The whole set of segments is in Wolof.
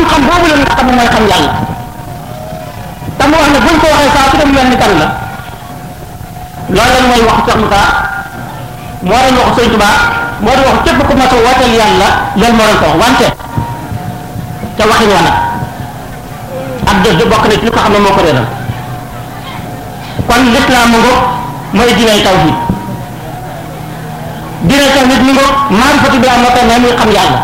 xam-xam boobu la nga xam ne mooy xam yàlla te mu wax ne buñ ko waxee saa su dem mel ni kan la loolu lan mooy waxu Cheikh Moussa moo doon waxu Sëñ Tuubaa moo doon wax képp ku mas a wooteel yàlla loolu moo doon ko wax wante te waxin wa nag ak jëf ji bokk na ci li ko xam ne moo ko réeral kon lislaam mu ngoog mooy diinay tawhid diinay tawhid mu ngoog maarifatu bi moo koy may muy xam yàlla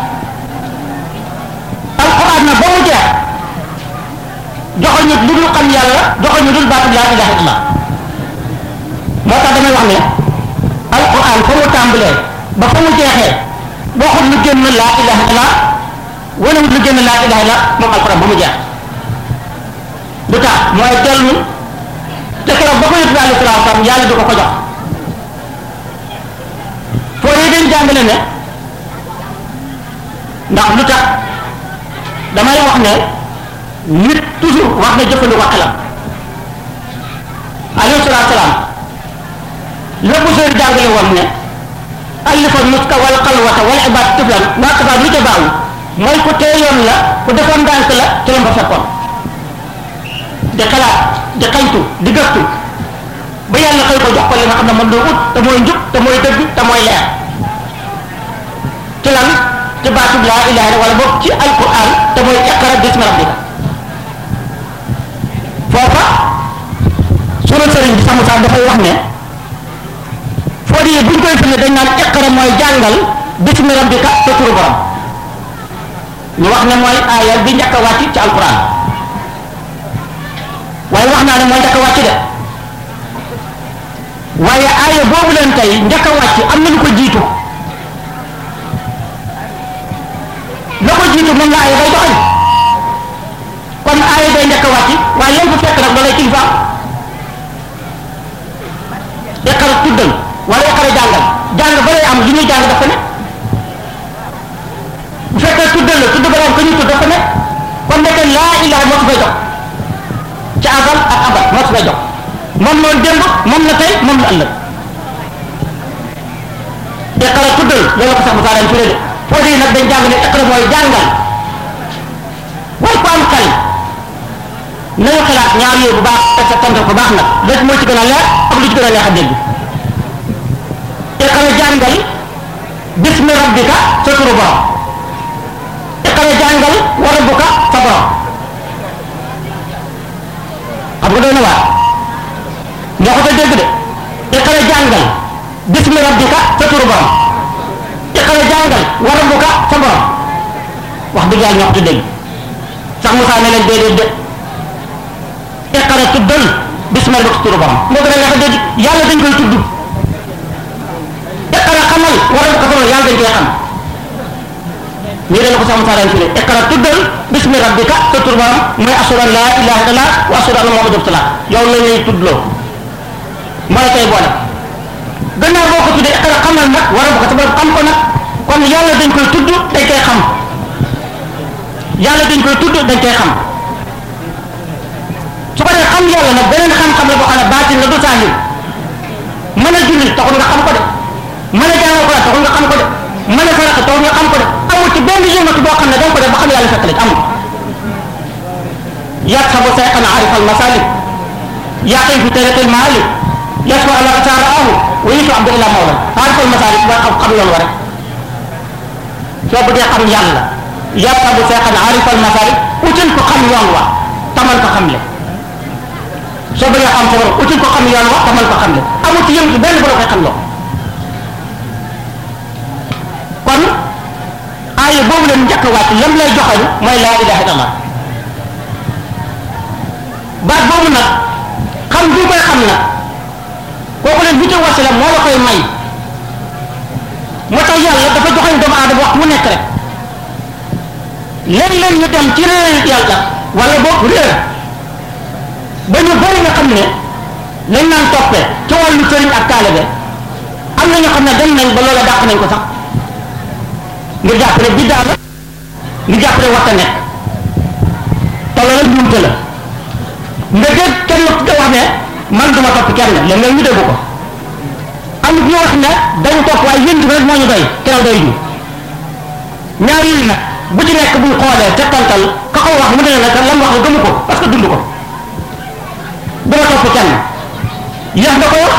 alquran na ba mu jeex joxoñu lu dul xam yàlla joxoñu dul baatu laa ilaha illallah moo tax damay wax ne alquran fa mu tàmbalee ba fa mu jeexee waxut lu génn laa ilaha illallah wala lu génn laa ilaha illallah moom alquran ba mu jeex lu tax mooy dellu te keroog ba ko yëpp alayhi salaatu salaam yàlla du ko ko jox foo yee dañ jàngale ne ndax lu tax damay wax ne nit toujours wax na jëfandikoo xelam alayhi salaatu salaam la bu sooy jàngale woon ne allifa nuska wal xalwata wal ibaad tiflan waa kafaat lu ca baaw mooy ku teeyoon la ku defoon ndànk la ci la ba fekkoon di xalaat di xaytu di gëstu ba yàlla xëy ko jox ko li nga xam ne mën doo ut te mooy njub te mooy dëgg te mooy leer ci lan ci baatub laa ilaha illa wala boog ci alquran te mooy iqra bismi rabbika foofa sunu sëriñ bi samu sax dafay wax ne foo di buñ koy firnde dañ naan iqra mooy jàngal bismi rabbika sa turu borom ñu wax ne mooy aaya bi njëkk a wàcc ci alquran waaye wax naa ne mooy njëkk a wàcc de waaye aaya boobu leen tey njëkk a wàcc am na lu ko jiitu la ko jiitu moom la aaya bay doxal kon aaya day njëkk a wàcc waaye leen fa fekk nag loolay kilifa iqara tuddal wala iqara jàngal jàng ba lay am li ñuy jàng dafa ne bu fekkee tuddal la tudd ba lay am ka ñuy tudd dafa ne kon nekk laa ilaha moo su fay jox ci abal ak abal moo su fay jox moom loolu démb moom la tey moom la ëllëg iqara tuddal loolu ko sax mu saa turé de foo dee nag dañ jàng ne iqara mooy jàngal waaye ku am xel nañu xalaat ñaar yooyu bu baax te sa tantal ko baax nag léegi moo ci gën a leer ak lu ci gën a neex a dégg iqara jàngal bismi rabbika sa turu borom iqara jàngal wa rabbuka sa borom xam nga doy na waar ñoo ko dégg de iqara jàngal bismi rabbika sa turu borom iqara jàngal wa rabbuka sa borom wax dëgg yàlla ñoo ko dégg sax Moussa ne leen déedéet de iqara tuddal bismi rabbika sa turu borom moo gën a neex a dégg yàlla dañ koy tudd iqara xamal wa rabbuka sa borom yàlla dañ koy xam ñii dañ ko sax Moussa daan firee iqara tuddal bismi rabbika sa turu borom mooy ashhadu an laa ilaaha illallah wa ashhadu anna muhammadan rasulullah yow la ñuy tuddloo mooy tey boole gannaaw boo ko tuddee iqara xamal nag war a ko sa borom xam ko nag kon yàlla dañ koy tudd dañ koy xam yàlla dañ koy tudd dañ koy xam su ko dee xam yàlla nag beneen xam-xam la boo xam ne baatin la du saahir mën a julli taxul nga xam ko de mën a jàngal ko taxul nga xam ko de mën a sarax taxul nga xam ko de amul ci benn yëngatu boo xam ne danga ko def ba xam yàlla fekk la ci amul yaxsabu sayxan arif al masalik yaqin fi tariqil maalik yaswa ala saaraahu wa yitu abdu ila mawla arif al masalik mooy xam xam yoon wa rek soo bëggee xam yàlla yaxsabu sayxan arif al masalik utul ko xam yoon wa tamal ko xamle soo bëggee xam sa borom utul ko xam yoon wa tamal ko xamle amul ci yëngatu benn bu la koy xam loo kon aaya boobu leen njëkk a wàcc lam lay joxoñ mooy laa ilaha illallah baat boobu nag xam bi koy xam nag kooku leen bu ca wasila moo la koy may moo tax yàlla dafa joxoñ doomu aadama wax mu nekk rek léeg-léeg ñu dem ci réer yàlla wala boog réer ba ñu bëri nga xam ne lañ naan toppee ci wàllu sëriñ ak taalibe am na ñoo xam ne dem nañ ba loola dàq nañ ko sax ngir jàpp ne biddaa la ngir jàpp ne warta nekk te loola njuumte la nga dégg kenn ku wax ne man duma topp kenn léeg-léeg ñu dégg ko am ñu wax ne dañu topp waaye yéen rek moo ñu doy keroog doy ñu ñaar yi nag bu ci nekk buñ xoolee te tantal ka ko wax mu ne la lam wax la gëmu ko parce que dund ko dama topp kenn yéex nga ko wax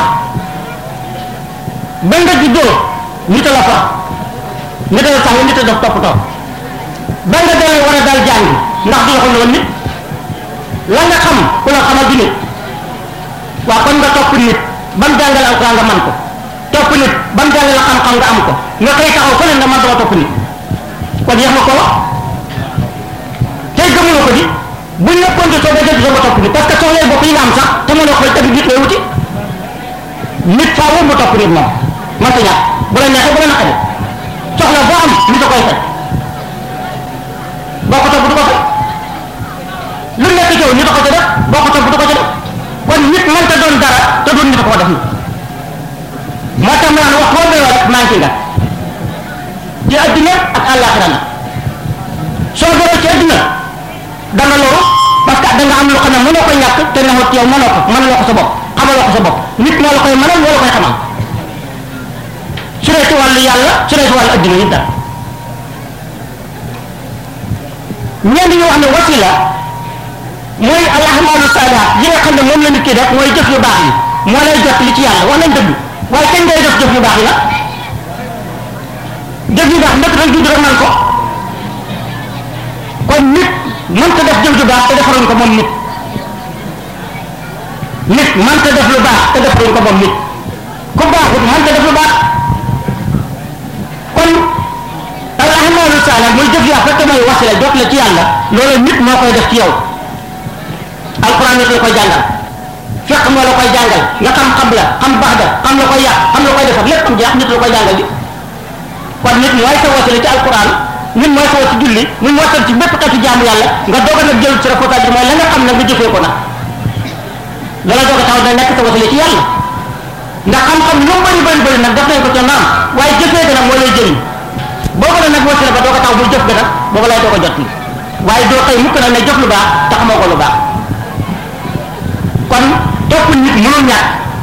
ba nga juddoo nit a la fa nit a la sax nit a def toppatoo ba nga dalee war a dal jàngi ndax du la ko woon nit la nga xam ku la xamal du nit waa kon nga topp nit ban jàngale alquran nga man ko topp nit ban jàngale xam-xam nga am ko nga koy taxaw fële nga man dama topp nit kon yéex nga ko wax tey gëmuloo ko di buñ la konti soo ba jënd sama topp nit parce que soxla bopp yi nga am sax te mënoo koy tëgg nit lay wuti nit faaw mu topp nit moom man ta ñàkk bu la neexee bu la naqari soxla boo am nit a koy faj boo ko topp du ko faj lu nekk ci yow nit a ko ca def boo ko topp du ko ca def kon nit mënta doon dara te doon nit a ko def na moo tax ma naan wax boo doyoo rek manqué nga ci adduna ak àllaaxira na soo doyoo ci adduna da nga loru parce que da nga am loo xam ne mënoo ko ñàkk te neexut ci yow mënoo ko mënaloo ko sa bopp xamaloo ko sa bopp nit moo la koy mënal moo la koy xamal su dee ci wàllu yàlla su dee ci wàllu adduna yi dara ñenn ñu wax ne wasila mooy al ahmaalu saalihaat yi nga xam ne moom la nit ki def mooy jëf yu baax yi moo lay jot li ci yàlla wax nañ dëgg waaye kañ ngay def jëf yu baax yi la jëf yu baax ndëkk rek judd rek man ko kon nit mënta def jëf ju baax te defaruñ ko moom nit nit mënta def lu baax te defaruñ ko moom nit ku baaxut mënta def lu baax kon al ahmaalu saalihaat mooy jëf yaa fekk mooy wasila jot la ci yàlla loolu nit moo koy def ci yow alquran nit la koy jàngal fekk moo la koy jàngal nga xam xam la xam baax da xam la koy yàq xam la koy defar lépp am jeex nit la koy jàngal bi kon nit mooy sa wasila ci alquran nit mooy sa wasi julli nit mooy sa ci bépp xeetu jaamu yàlla nga doog a nag jël ci reportage bi mooy la nga xam ne nga jëfee ko nag loola doog a taxaw da nekk sa wasila ci yàlla ndax xam-xam lu bëri bëri bëri nag def nañ ko ca naam waaye jëfee ga nag moo lay jëriñ boobu la nag wasila ba doog a taxaw muy jëf ga nag boobu lay doog a jot li waaye doo xëy mukk nag ne jëf lu baax te xamoo ko lu baax kon topp nit mënul ñàkk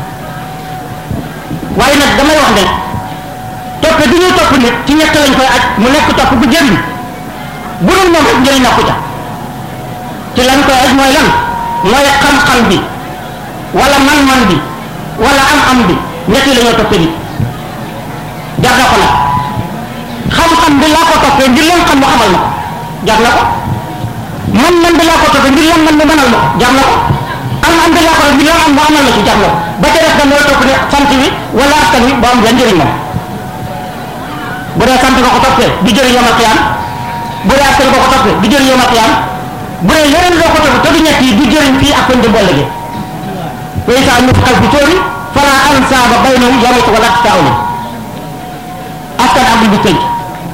waaye nag damay wax ne topp bi ñuy topp nit ci ñett lañ koy aj mu nekk topp bu jëriñ bu dul moom rek njëriñ nekku ca ci lañ koy aj mooy lan mooy xam-xam bi wala man-man bi wala am-am bi ñett yi la ñoo toppee nit jar na ko nag xam-xam bi laa ko toppee ngir leen xam mu xamal ma ko jar na ko man-man bi laa ko toppee ngir leen man mu mënal ma ko jar na ko am am bi laa ko ngir leen am mu amal la ci jar na ko ba ca def da mooy topp ne sant bi wala askan wi ba am benn njëriñ moom bu dee sant nga ko toppee di jëriñ yomal xiyaam bu dee askan nga ko toppee di jëriñ yomal xiyaam bu dee yeneen loo ko toppee te du ñett yi du jëriñ fii ak fañ di boole gi way saa ñu xal bi tóori fala ansaaba baynahum yawma wala tasaawuna askan ak bu tënk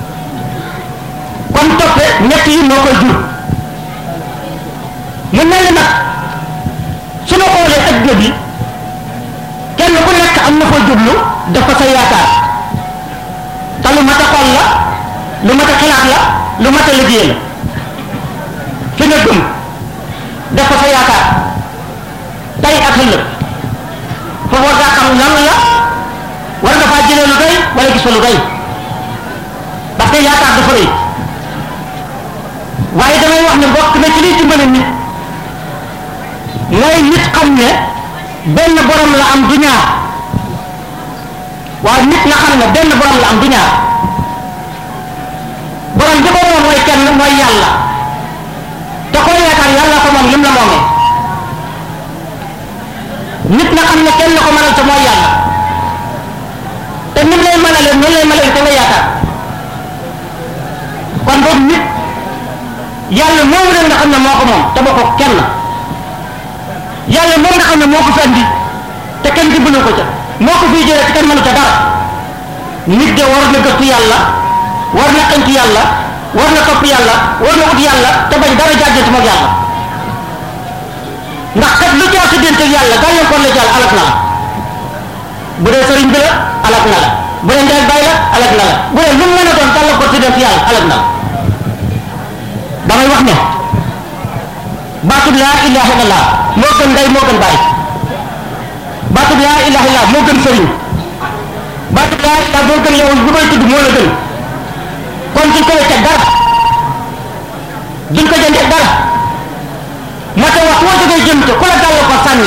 kon toppe ñett yi moo koy jur mu mel ni nag su ma xoolee adduna bi kenn ku nekk am na fa jublu def ko sa yaakaar te lu mat a xool la lu mat a xalaat la lu mat a liggéey la fi nga gëm def ko sa yaakaar tey ak ëllëg foofu war ngaa xam lan la war nga faa jëlee lu doy wala gis fa lu doy parce que yaakaar dafa rëy waaye damay wax ne bokk na ci liy dimbale nit mooy nit xam ne benn borom la am du ñaar waaye nit nga xam ne benn borom la am du ñaar borom bi ko moom mooy kenn mooy yàlla te koo yaakaar yàlla ko moom lim la moomee nit nga xam ne kenn ko mënal te mooy yàlla te nim lay mënalee noonu lay mënalee te nga yaakaar kon boobu nit yàlla moomu leen nga xam ne moo ko moom te boo ko kenn yàlla moom nga xam ne moo ko fi andi te kenn dimbalu ko ca moo ko fiy jëlee te kenn mënu ca dara nit de war na gëstu yàlla war na xënc yàlla war na topp yàlla war na ut yàlla te bañ dara jaajënt moog yàlla ndax kat lu jaar sa diggante ak yàlla gàllankoor la jàll alak na la bu dee sëriñ bi la alak na la bu dee ndey bay la alak na la bu dee lu mu mën a doon gàllankoor sa diggante yàlla alak na la damay wax ne baatub laa ilaha illallah moo gën ndey moo gën bàyyi baatub laa ilaha illallah moo gën sëriñ baatub laa ilaha moo gën yow bu may tudd moo la gën kon suñ ko wecce dara duñ ko jëndee dara moo tax wax woo jógee jëm te ku la dàll ko sànni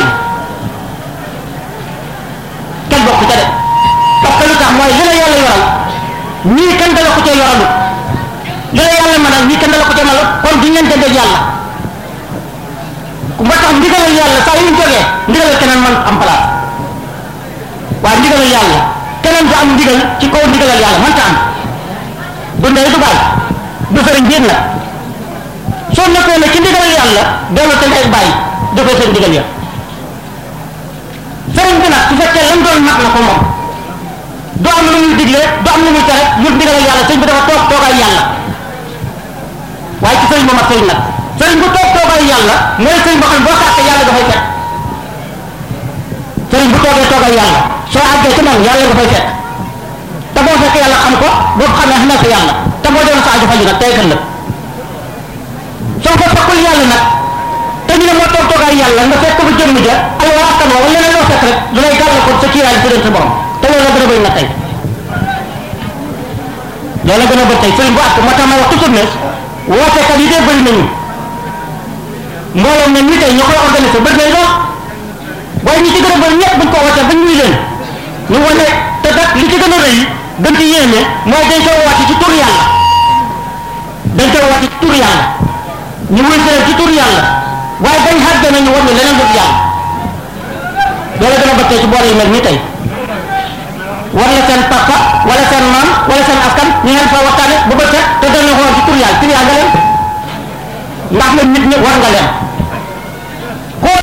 kenn bokk ca de parce que lu tax mooy li la yàlla yoral ñii kenn dala ko cee yoralu li la yàlla mënal ñii kenn dala ko cee mënal kon duñ leen jëndee yàlla moo tax ndigalal yàlla saa yu ñu jógee ndigalal keneen man am place waaye ndigalal yàlla keneen du am ndigal ci kaw ndigalal yàlla mënta am du ndey du baay du sëriñ biir nag soo nekkee ne ci ndigalal yàlla dellu te ngay bàyyi defee seen ndigal ya sëriñ bi nag su fekkee lam doon mat na ko moom du am lu muy digle du am lu muy tere lu ndigalal yàlla sëriñ bi dafa toog toogaay yàlla waaye ci sëriñ bu mat sëriñ nag sëriñ bu toog toogaay yàlla mooy sëriñ boo xam ne boo sàkkee yàlla dafay fekk sëriñ bu toogee toogaay yàlla soo àggee ci moom yàlla dafay fekk te boo fekkee yàlla xam ko boo xam ne xam na ko yàlla te boo doon sa aju faju nag tey kan la soo ko fekkul yàlla nag te ñu ne moo toog toogaay yàlla nga fekk bu jëmm ja ay waa askan wala leneen loo fekk rek lu lay gàllankoor sa kiiraay ci sa borom te loolu la gën a bëri na tey loolu la gën a bëri tey sëriñ bu àtt moo tax may wax toujours ne wootekat yi dee bëri nañu mbooloo ne ñi tey ñoo koy organisé bëri nañ lool waaye ñi ci gën a bëri ñëpp buñ ko wootee bañ ñuy leen ñu wane te nag li ci gën a rëy gën ci yéene mooy dañ koy woote ci tur yàlla dañ koy woote ci tur yàlla ñu wuy si leen ci tur yàlla waaye bañ xàggee nañu war ñu leneen dul yàlla loolu gën a bëri tey ci boole yu mel nii tey war la seen papa wala seen maam wala seen askan ñu ngeen fa waxtaane bu bët set te dañu xool ci tur yàlla tur yàlla nga leen ndax nag nit ñi war nga leen koo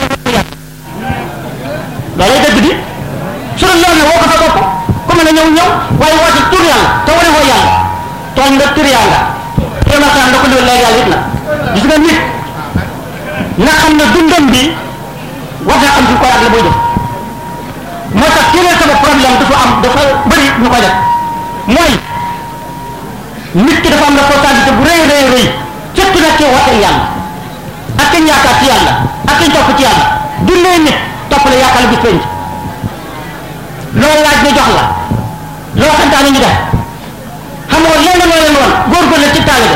loolay dëgg di su dul loolu ne woo ko sa bopp ku mën a ñëw ñëw waaye woo ci tur yàlla te wane woo yàlla tooñ nga tur yàlla kéemataan da ko liwal léegi yàlla it na gis nga nit na xam ne dundam bi war naa am ci koy ak la buy def moo tax ki leen sama problème dafa am dafa bëri ñu koy def mooy nit ki dafa am responsabilité bu rëy rëy rëy surtout nag ci woote yàlla ak kañ yaakaar ci yàlla ak kañ topp ci yàlla dundee nit topp la yaakaar la bis penc loolu laaj ñu jox la loo santaane ñu def xamoo lenn loo leen woon góorgóorlu ci taalibe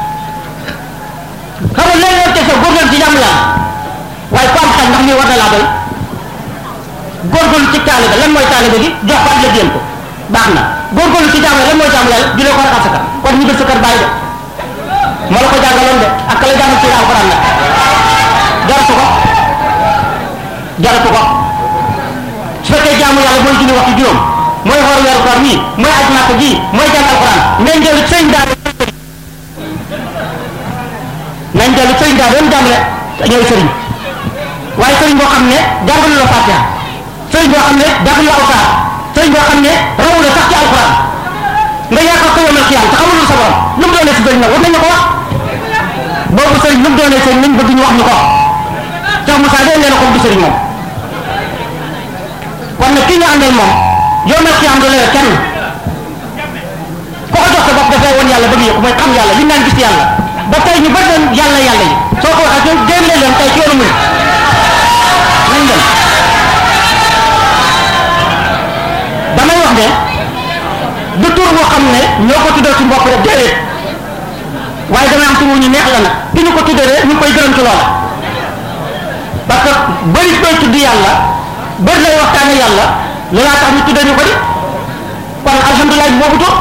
xamoo lenn loo teg sa góorgóorlu ci jàmm yàlla waaye ku am xel ndax lii war na laa doy góorgóorlu ci taalibe lan mooy taalibe gi jox ko ak la ko baax na góorgóorlu ci jàmm lan mooy jàmm yàlla julee ko raxas sa kër kon ñu def sa kër bàyyi de moo la ko jàngaloon de ak ka la jàngal ci alxuraan nag jaratu ko jaratu ko su fekkee jaamu yàlla mooy julli waxtu juróom mooy xool weeru koor nii mooy aj màkk ji mooy jàng alxuraan ngay njëlu sëñ daara nañ dellu sëriñ daal doon jàngale ñooy sëriñ waaye sëriñ boo xam ne jàngalu la fatiha sëriñ boo xam ne jàngalu la awsaar sëriñ boo xam ne rawu la sax ci alxuraan nga yaakaar ko yomal xiyam te xamulul sa borom lu mu doonee si sëriñ nag war nañu ko wax boobu sëriñ lu mu doonee sëriñ nañ bëgg ñu wax ñu ko Cheikh Moussa dee leen ko du sëriñ moom kon nag kii ñu àndal moom yomal xiyam du leer kenn ko ko jox sa bopp dafay woon yàlla bëgg yëpp mooy xam yàlla li naan gis yàlla ba tey ñu bëri leen yàlla yàlla yi soo ko waxee ñoom génn leen tey ci yoonu muy nañ dem damay wax ne du tur boo xam ne ñoo ko tuddee ci bopp rek déedéet waaye damay am tur wu ñu neex la nag ki ñu ko tuddee rek ñu koy gërëm ci loola parce que bëri koy tudd yàlla bëri lay waxtaane yàlla loolaa tax ñu tuddee ñu ko di kon alhamdulilah boobu tur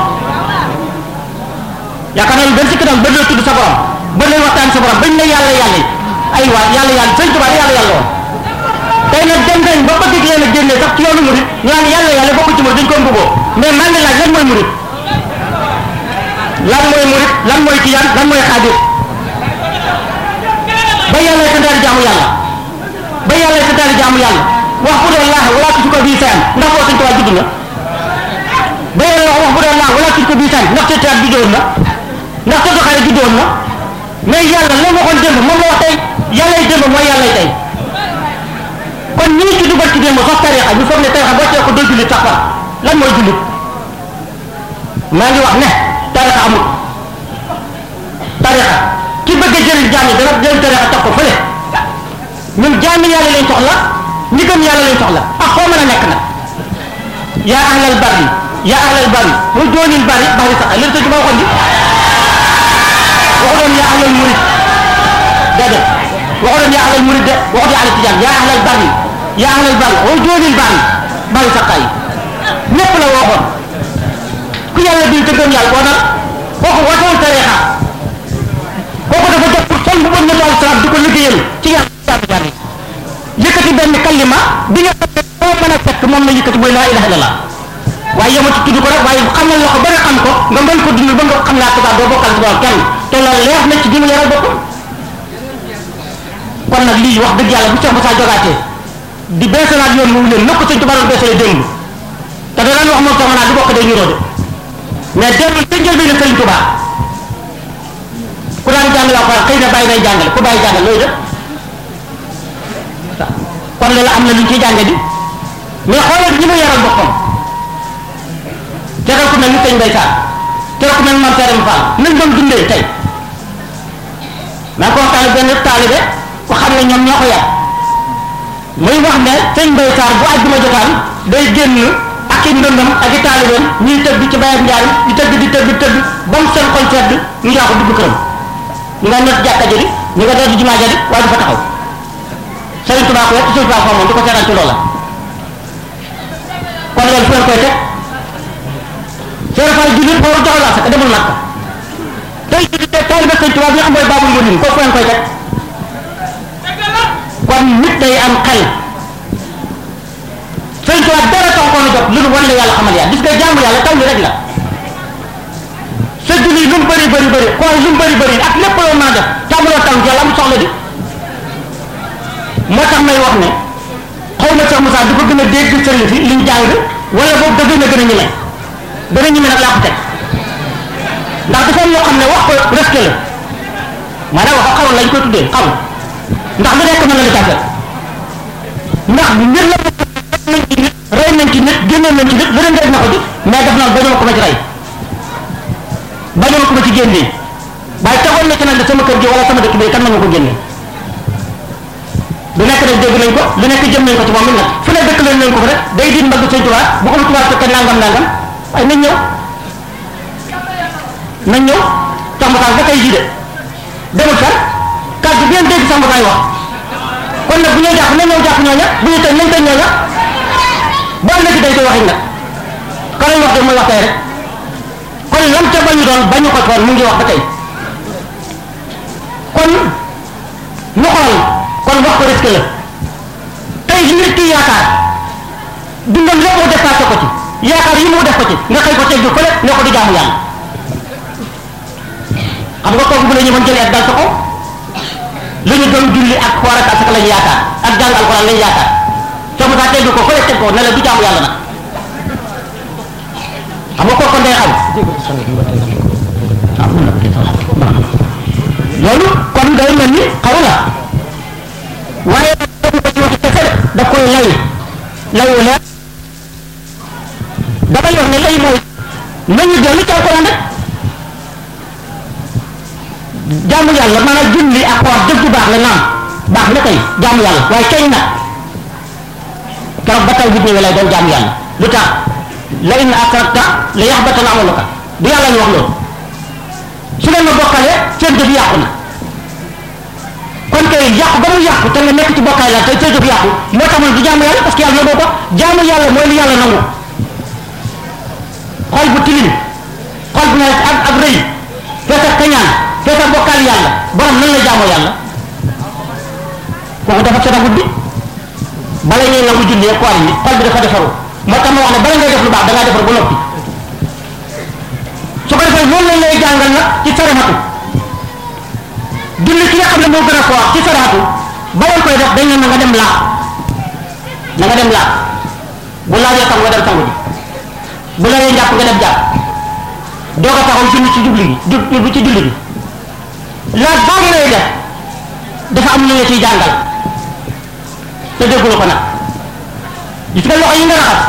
yaakaar naa lu gën si kanam bëri lay tudd sa borom bëri lay waxtaan sa borom bañ ne yàlla yàlla yi ay waa yàlla yàlla sëñ Tuubaa yàlla yàlla woon tey nag dem nañ ba bëgg leen a génnee sax ci yoonu murit ñu naan yàlla yàlla bokku ci murit dañ ko mbugoo mais maa ngi laaj lan mooy murit lan mooy murit lan mooy tijaan lan mooy xaadir ba yàlla santaane jaamu yàlla ba yàlla santaane jaamu yàlla wax bu doon laax wala tudd ko bii seen ndax boo sëñ Tuubaa judd na ba yàlla wax wax bu doon laax wala tudd ko bii seen ndax te taat juddoon na ndax te doxaare juddoon na mais yàlla la waxoon démb moom la wax tey yàlla yi démb mooy yàlla yi tey kon ñi ngi ci dugal ci démb sax tarixa ñu foog ne tarixa boo cee ko doo jullit sax fa lan mooy jullit maa ngi wax ne tarixa amul tarixa ki bëgg a jëriñ jaam yi dana jëriñ tarixa teg ko fële ñun jaami yàlla lañ soxla ñi gëm yàlla lañ soxla ak foo mën a nekk nag yaa ahlal bari yaa ahlal bari mu joonil bari bari sax li la tëj ma waxoon di waxu doon yaa ahlal murid déedéet waxoon yaa ahlal murid de waxut yaa ahlal tijaan yaa ahlal bari yaa ahlal bari wa joolil bari bari saqaay ñépp la waxoon ku yàlla bii te gëm yàlla boo nag kooku watewul tariixa kooku dafa def sol bu bon nabi salaam di ko liggéeyal ci yàlla jaamu yàlla yëkkati benn kalima bi nga xam ne boo mën a fekk moom la yëkkati mooy laa ilaha illallah waaye yema ci tudd ko rek waaye xamal la ko ba nga xam ko nga mën ko dund ba nga xam laa tubaab doo bokkal tubaab kenn te loolu leer na ci dina yaral boppam kon nag lii wax dëgg yàlla bu Cheikh Moussa jogaatee di beesalaat yoon wu leen na ko sëñ tubaab beesale démb te da daan wax moom sama naa du bokk day ñuroo de mais dellu te njël bi na sëñ Tuubaa ku daan jàngale alxuraan xëy na bàyyi nay jàngale ku bàyyi jàngale looy def kon loolu am na lu ñu ciy jànge di mais xoolal ñi mu yaral boppam tegal ku mel ni sëñ Mbay Saar tegal ku mel ni Mame Seere Fall nañ doon dundee tey maa ngi ko waxtaane benn taalibe ku xam ne ñoom ñoo ko yar muy wax ne sëñ Mbay Saar bu àjjuma jotaan day génn ak i ndëndam ak i taalibeem ñuy tëgg ci bayam njaay di tëgg di tëgg tëgg ba mu seen xol sedd ñu yaa ko dugg këram ñu nga not jàkka jëri ñu nga doon jumaa jëri waaye du fa taxaw Sëriñ Tuubaa ko yëpp Sëriñ Tuubaa ko moom du ko seetaan ci loola kon loolu fu ngeen koy teg Seere Faal jullit boobu joxal asaka demul Makka tey jii tey taalibe Sëriñ Tuubaa bi nga xam mooy baabul mu'minin ko fu ngeen koy teg kon nit day am xel Sëriñ Tuubaa dara tax ko na jot lu nu wan la yàlla xamal yaa gis nga jaamu yàlla taw li rek la sa julli lu mu bëri bëri bëri xool lu mu bëri bëri ak lépp loo mën a def tàmbaloo taw yàlla am soxla di moo tax may wax ne xaw ma Cheikh Moussa di ko gën a dégg sëriñ si liñ jàng wala boobu da gën a gën a ñeme gën a ñeme nag laa ko teg ndax dafa am loo xam ne wax ko risque la maanaam wax xaw lañ koy tuddee xaw ndax lu nekk mën na la jàppee ndax mbir la nañ ci nit rey nañ ci nit génnoon nañ ci nit lu ne def na ko ci mais def naa bañoo ko ma ci rey bañoo ko ma ci génnee waaye taxoon na ci nag sama kër gi wala sama dëkk bi kan ma ko génnee lu nekk rek dégg nañ ko lu nekk jëm nañ ko ci moom it nag fu ne dëkk lañ nañ ko fa rek day diin mbagg sëñ Tuubaa bu ko Tuubaa fekkee nangam nangam waaye nañ ñëw nañ ñëw sax mu ba tey jii de demul fenn kàddu bi ngeen dégg sax mu wax kon nag bu ñuy jàpp nañ ñëw jàpp ñooña bu ñu tëj nañ tëj ñooña bu ëllëg dañ koy waxee nag ka lañ wax de mooy wax tey rek kon lam ca bañu doon bañu ko toon mu ngi wax ba tey kon ñu xool kon wax ko risque la tey li nit ki yaakaar dundam lépp mu dépassé ko ci yaakaar yi mu def ko ci nga xëy ko tegg fële ne ko di jaamu yàlla xam nga kooku bu la ñu mën jëlee ak dal sa ko lu ñu doon julli ak xoor ak asaka lañu yaakaar ak jàng alxuraan lañu yaakaar soo mu saa tegg ko fële teg ko ne la du jaamu yàlla nag xam nga kooku day xam loolu kon day mel ni xaw la waaye nag ko ci waxi kese da koy lay layu leer damay wax ne lay mooy nañu dellu ci alquran rek jaamu yàlla maanaam julli ak xoor jëf ju baax la naam baax na kay jaamu yàlla waaye kañ nag keroog ba taw bi ñëwee lay doon jaamu yàlla lu tax la in asrakta la yaxbatan amaluka du yàlla ñu wax loolu su leen ma bokkalee seen jëf yàqu na kon kay yàqu ba mu yàqu te nga nekk ci bokkaay la te sa jëf yàqu moo tax man du jaamu yàlla parce que yàlla nangoo ko jaamu yàlla mooy li yàlla nangu xol bu tilim xol bu nekk ak ak rëy fees ak kañaan fees ak bokkaal yàlla borom nan la jaamoo yàlla kooku dafa setagul bi bala ñuy nangu julli ak koor yi xol bi dafa defaru moo tax ma wax ne bala ngay def lu baax da ngaa defar ba noppi su ko defee loolu lañ lay jàngal nag ci sarixatu julli ki nga xam ne moo gën a foor ci sarixatu ba leen koy def dañ ne na nga dem laab na nga dem laab bu laajee sangu nga dem sangu ji bu la lee jàpp nga dem jàpp doog a taxaw julli ci jubli gi jub ci julli gi laaj boobu lay def dafa am lu la ciy jàngal te déggula ko nag gis nga loxo yi nga raxas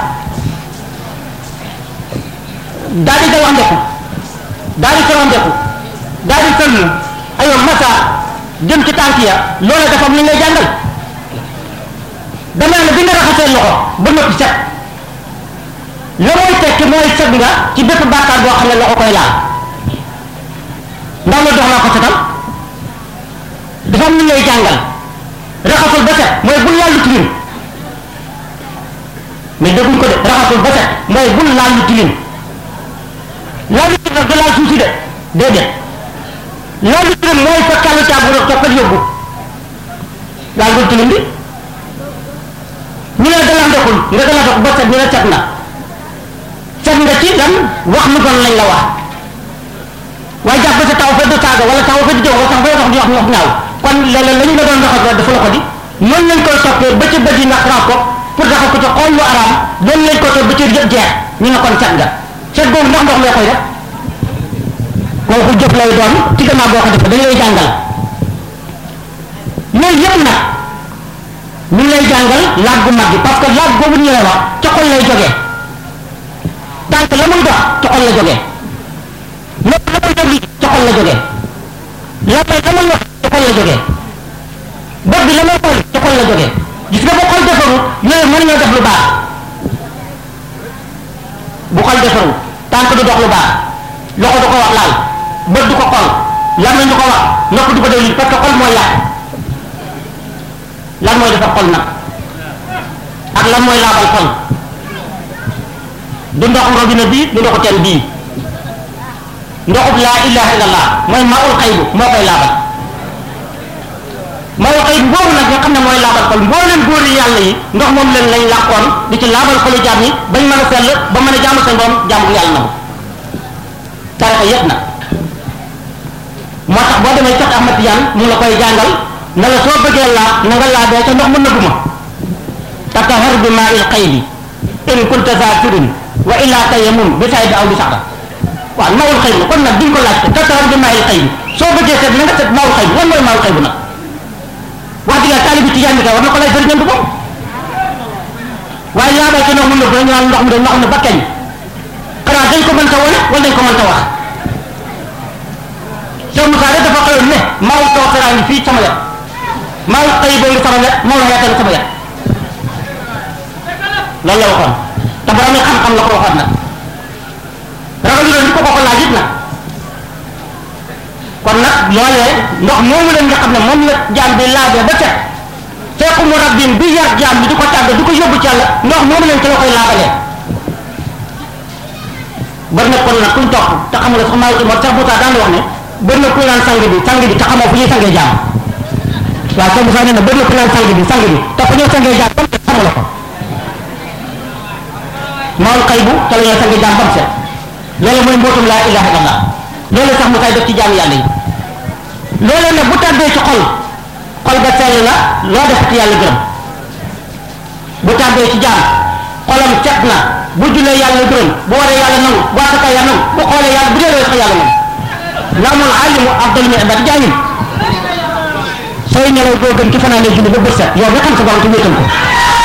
daal di gawa ndeku daal di sawa ndeku daal di sëlmu aywa masa jëm ci tànk ya loola dafa am lu ñu lay jàngal dama ne bi nga raxasee loxo ba noppi set la mooy tekki mooy set nga ci bépp bàkkaar boo xam ne loxo koy laal ndax la dox naa ko setal raxasul ba set mooy bul laal lu tilim laal lu tilim nag du laal suuf si de déedéet laal lu tilim mooy fa kàllu caabu rek toppal yóbbu laal lu tilim bi ñu ne dala ndekul nga dala dox ba set ñu ne set na set nga ci lan wax lu bon lañ la wax waaye jàpp sa taw fa du saaga wala taw fa di jëw wala tax fa dox di wax wax ñaaw kon léeg-léeg la ñu la doon doxal dafa la ko di noonu lañ koy toppee ba ci bët yi nga xaraab ko pour taxaw ko ci xool lu araam doon lañ ko topp ba ci yëpp jeex ñu ne kon set nga set boobu ndax ndox lee koy def kooku jëf lay doon ci gannaaw boo ko defee dañ lay jàngal loolu yëpp nag ñu ngi lay jàngal laaj bu mag bi parce que laaj boobu ñu lay wax ci xol lay jógee tànk la muy dox ci xol la jógee lépp la muy déglu ci xol la jógee la may la muy wax ci xol la jógee bët bi la may xool ci xol la jógee gis nga bu xol defaru yooyu mën ñoo def lu baax bu xol defaru tànk du dox lu baax loxo du ko wax laal bët du ko xool làmmiñ du ko wax nopp du ko déglu parce que xol mooy yàq lan mooy defar xol nag ak lan mooy laabal xol du ndoxu robinet bii du ndoxu teen bii ndoxub laa ilaha illallah mooy maul xaybu moo koy laabal maul xaybu boobu nag nga xam ne mooy laabal xol mbooleen góori yàlla yi ndox moom leen lañ làqoon di ci laabal xolu jaam yi bañ mën a sell ba mën a jaamu seen borom jaamu yàlla na ko tarixa yëpp nag moo tax boo demee sax Ahmad Tijaan mu la koy jàngal ne la soo bëggee laab na nga laabee ca ndox mu nëbbu ma tatahar bi maa il xaybi in kunta zakirin wa illa tayammum bi tay bi aw bi saxda waaw maawul xayb la kon nag duñ ko laajte tatahar bi maa il xaybi soo bëggee seet na nga seet maawul xayb lan mooy maawul xayb nag wax dëgg yàlla taalibi tijaan bi kay war na ko lay sëriñam du moom waaye laabee ca ndox mu nëbbu ñu naan ndox mu de ndox ne ba kañ xanaa dañ ko mën ta wane wala dañ ko mën ta wax Cheikh Moussa de dafa xëyoon ne maawul tawtaraa ngi fii sama wet maa ngi xëy boobu sama wet moo la yaatal sama wet loolu la waxoon te borom xam-xam la ko waxoon nag ragal ñu ko ko ko laaj it nag kon nag loolee ndox moomu leen nga xam ne moom la jaam bi laabee ba set fekku mu rabbin bi yar jaam bi di ko tàgg di ko yóbbu ci yàlla ndox moomu leen ci la koy laabalee bari na kon nag kuñ topp te xamul sax maa ngi moo sax Moussa daan wax ne bari na kuy naan sang bi sang bi te xamoo fu ñuy sangee jaam waaw soo Moussa nee na bëri na ku naan sang bi sang bi te ku ñëw sangee jaam bam set xamu la ko maol xay bu te la ñoo sangee jaam bam set loolu mooy mbootum laa ilaha illallah loolu sax mu tay def ci jaam yàlla yi loolu nag bu tàbbee ci xol xol ba sell la loo def ci yàlla gërëm bu tàbbee ci jaam xolam set na bu jullee yàlla gërëm bu waree yàlla nangu bu asaka yàlla nangu bu xoolee yàlla bu dee sax yàlla nangu laamul alimu afdal min ibad jaahil sooy nelaw doo gën ki fanaanee julli ba bët set yow nga xam sa borom te wéetal ko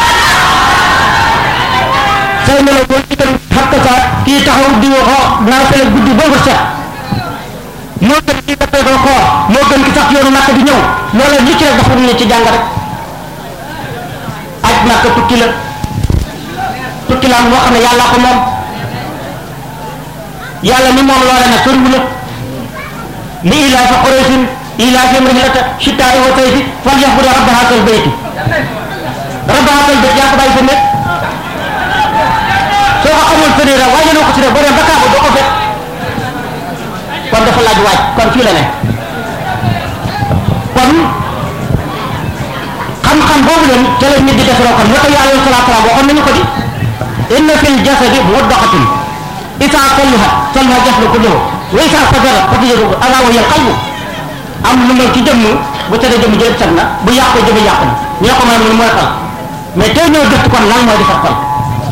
sooy nelaw doo ci gën xam sa kii taxaw di waxoo naa fele guddi ba bët set moo gën kii dafay ko xoor moo gën ki sax yoonu nàkk di ñëw loola li ci rek dafa ñu ci jàng rek aj nàkk tukki la tukki la moo xam ne yàlla ko moom yàlla ni moom loola nag soriwu la li ilaa fa Quraysin إيلافهم رحلة الشتاء والصيف فليعبدوا رب هذا البيت رب هذا البيت يا كباي سنة soo ko xamul sëriñ rek waaye ko si rek boo dem ba kaabu doo ko fekk kon dafa laaj waaj kon fii la ne kon xam-xam boobu leen ca la nit di defaroo kon naka yàlla alayhi salaatu salaam waxoon nañu ko di inna fil jasadi mudghatan isa sallaha sallaha jasadu kulluhu wa isa fajara fajara ala wa hiya qalbu am lu mel ci jëmm bu tëddee jëmm jëpp set na bu yàqoo jëmm yàqu na ñoo ko mën mooy xol mais tey ñoo gëstu kon lan mooy defar xol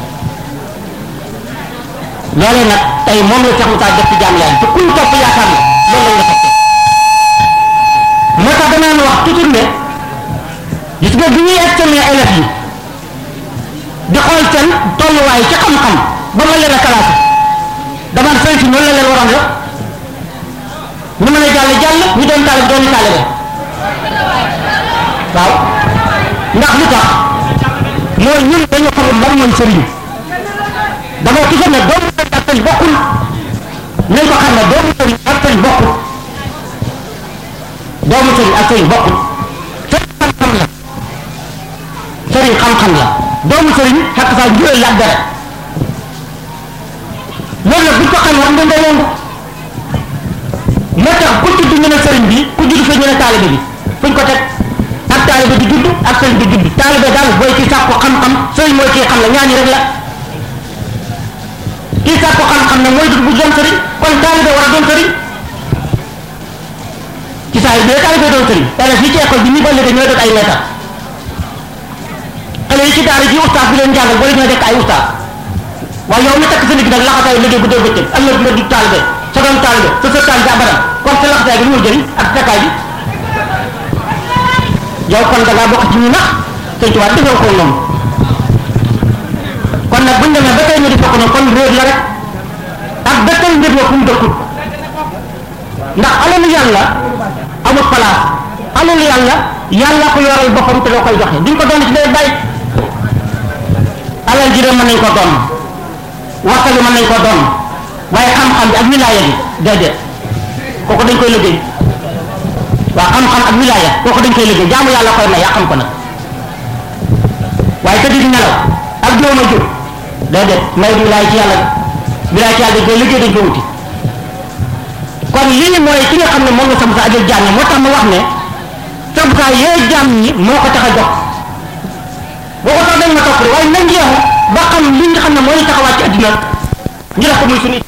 loolee nag tey moom la Cheikh Moussa def ci jaam yaay te kuñ topp yaakaar na loolu lañ la toppee moo tax danaan wax toujours ne gis nga bi ñuy examiner élèves yi di xool seen tolluwaay ci xam-xam ba ma leen a classé dama ne sëy si noonu la leen waroon def ñu mën a jàll jàll ñu doon taalib doon taalibe waaw ndax lu tax mooy ñun dañu xamul lan mooy sëriñ dama toujours ne doomu sëriñ ak sëriñ bokkul nañ ko xam ne doomu sëriñ ak sëriñ bokkul doomu sëriñ ak sëriñ bokkul sëriñ xam-xam la sëriñ xam-xam la doomu sëriñ xakk saa njuréel la ak dara war nga nga yëngu moo tax ku judd ñu ne sëriñ bi ku judd fa ñu ne taalibe bi fuñ ko teg ak taalibe di judd ak sëriñ di judd taalibe daal booy ci sàkku xam-xam sëriñ mooy kii xam la ñaani rek la kii sàkku xam-xam ne mooy judd bu doon sëriñ kon taalibe war a doon sëriñ ci saa yi bi taalibe doon sëriñ élèves yi ci école bi ñu ba léegi ñooy doon ay leetar xale yi ci daara ji ustaas bi leen jàngal boo ñoo nekk ay ustaas waaye yow mi takk sa nit nag laxasaay liggéey bu dee bëccëg ëllëg nga di taalibe sa doon taalibe sa sa taalibe abadan kon sa laxasaay bi lu muy jëriñ ak takkaay bi yow kon da ngaa bokk ci ñu nax sëñ tubaab defoo ko noonu kon nag buñ demee ba tey ñu di fokk noonu kon réer la rek ak ba tey mbir la fu mu dëkkut ndax alalu yàlla amul place alalu yàlla yàlla ko yoral boppam te doo koy joxe duñ ko doon ci day bàyyi alal ji de mën nañ ko doon waxtali mën nañ ko doon waaye xam-xam bi ak wilaaya bi déedéet kooku dañ koy liggéey waaw xam-xam ak wilaaya kooku dañ koy liggéey jaamu yàlla koy may yaa xam ko nag waaye tëdd di nelaw ak jooma jur déedéet may bi wilaaya ci yàlla wilaaya ci yàlla dañ koy liggéey dañ koy wuti kon lii mooy ki nga xam ne moom la sam sa ajal jaam ñi moo tax ma wax ne sam sa yee jaam ñi moo ko tax a jox boo ko tax dañ ma topp de waaye nañ jeexu ba xam li nga xam ne moo ñu taxawaat ci addina ñu def ko muy suñu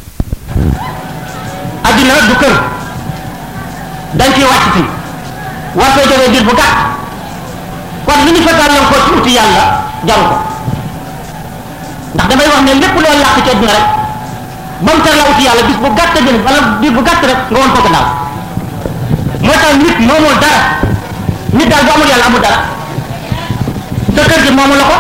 addina du kër dañ ciy wàcc fi war fee jógee diir bu gàtt kon li ñu fa gàllankoor ci uti yàlla jaru ko ndax damay wax ne lépp loo làq ci addina rek ba mu tar la uti yàlla bis bu gàtt jëm wala bis bu gàtt rek nga woon ko gannaaw moo tax nit moomul dara nit daal bu amul yàlla amul dara sa kër gi moomu la ko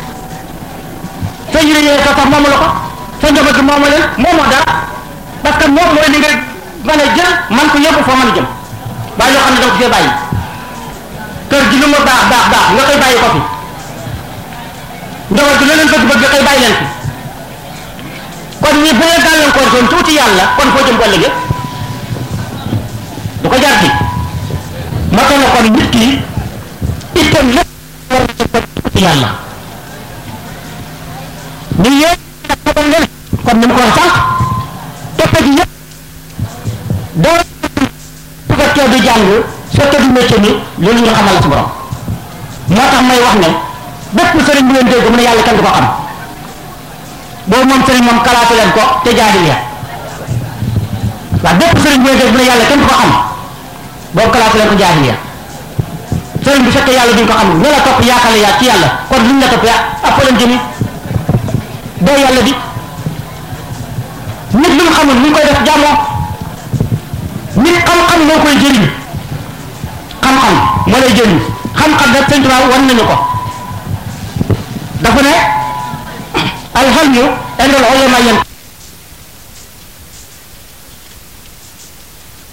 sa yére yére sa sax moomu la ko sa njaboot gi moomu leen moomoo dara parce que moom mooy li nga mën a jël man ko yóbbu foo mën a jëm waaye loo xam ne danga ko fee bàyyi kër gi lu mu baax baax baax nga koy bàyyi ko fi njaboot gi leneen bëgg bëgg nga koy bàyyi leen fi kon ñi bu leen gàllankoor doon tuuti yàlla kon foo jëm ko ëllëgee du ko jar fi moo tax na kon nit ki itam lépp war na ko tuuti yàlla ñu yéen nag xamal leen comme ni mu ko wax sànq toppe ji yëpp doo su fekkee du jàng su fekkee du métier mi loolu ñu xamal la si borom moo tax may wax ne bépp sëriñ bu leen dégg mu ne yàlla kenn du ko xam boobu moom sëriñ moom kalaatu leen ko te jaahil ya waaw bépp sëriñ bu leen dégg mu ne yàlla kenn du ko xam boobu kalaatu leen ko jaahil ya sëriñ bu fekkee yàlla duñ ko xam ñu la topp yaakaar yaa ci yàlla kon luñ la topp yaa appalan jëmi doo yàlla di nit lu mu xamul ñu koy def jàmmoo nit xam-xam moo koy jëriñ xam-xam moo lay jëriñ xam-xam nag sëñ Tuubaa wan nañu ko dafa ne alxalmu indal ulama yan